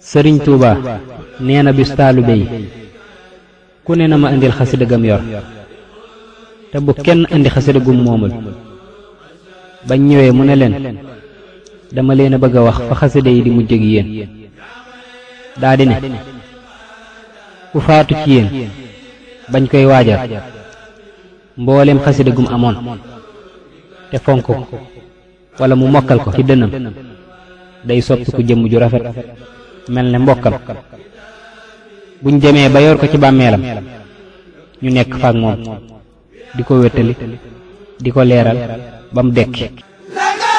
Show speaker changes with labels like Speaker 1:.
Speaker 1: sëriñ tuuba nee na bis taalibe yi ku ne na ma indil xasida gam yor te bu kenn indi xasida gum moomul bañ ñëwee mu ne leen dama leen a bëgg a wax fa xasida yi di mujj ak yéen daa di ne ku faatu ci yéen bañ koy waajal mboolem xasida gum amoon te fonk ko wala mu mokkal ko ci dënam day soppi ku jëmm ju rafet mel ne mbokkam buñ demee ba yor ko ci bàmmeelam ñu nekk faak moom di ko wéttali di ko leeral ba mu dekki